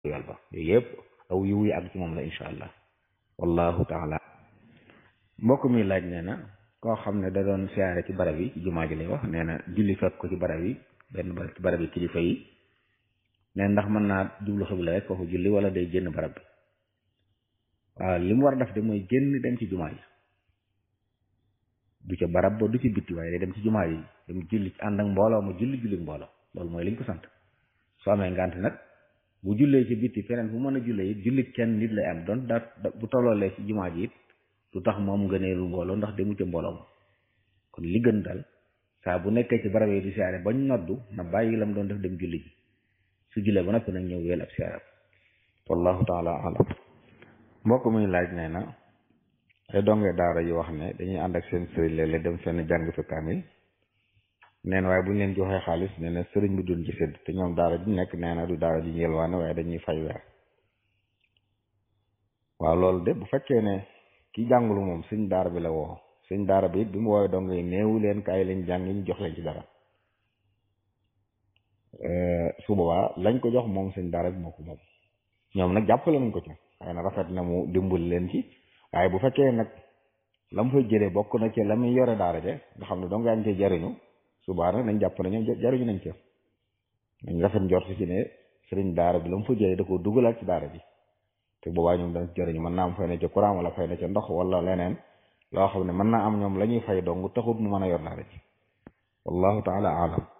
yool ba yooyu yëpp aw yiw yi ak ci moom la incha allah wallahu taala mbokk mi laaj nee na koo xam ne da doon siyaare ci barab yi ci jumaa ji lay wax nee na julli fekk ko ci barab yi benn barab ci barab yi kilifa yi nee ndax mën naa jublu xibla rek foofu julli wala day génn barab bi waaw li mu war a def de mooy génn dem ci jumaa ji du ca barab ba du ci bitti waaye day dem ci jumaa ji dem julli ànd ak mbooloo mu julli julli mbooloo loolu mooy liñ ko sant soo amee ngant nag bu jullee ci bitti feneen fu mën a jullee it julli kenn nit lay am doon daa bu tolloolee ci jumaa ji it du tax moom ngëneelu mbooloo ndax demu ca mbooloo ma kon li gën dal saa bu nekkee ci barab yi di siyaare bañ noddu na bàyyi lam doon def dem julli ji su jullee ba noppi nag ñëw wéel ab siyaare wallahu taala alam mbokk muy laaj nee na ay donge daara yi wax ne dañuy ànd ak seen sëriñ léeg-léeg dem fenn jàng fi kaamil neen waaye bu ñu leen joxee xaalis nee na sëriñ bi duñ ci sédd te ñoom daara ji nekk nee na du daara ji yelwaane waaye dañuy fay weer waaw loolu de bu fekkee ne ki jàngulu moom sëñ daara bi la woo sëñ daara bi it bi mu woowee dong yi néewu leen kaay leen jàng ñu jox leen ci dara su boobaa lañ ko jox moom sëñ daara bi moo ko moom ñoom nag jàppale nañ ko ci xëy na rafet na mu dimbali leen ci waaye bu fekkee nag la mu fay jëlee bokk na ci la muy yore daara je nga xam ne dong yaa ngi cee jariñu subaa nag nañ jàpp ne ñoom jariñu nañ ca nañ rafet njort ci ne sëriñ daara bi la mu fa jëlee da koo dugalaat ci daara ji te boobaa ñoom dañ jariñu mën naa am fay na ca courant wala fay na ca ndox wala leneen loo xam ne mën naa am ñoom la ñuy fay dong taxut mu mën a yor daara ji wallahu taala alam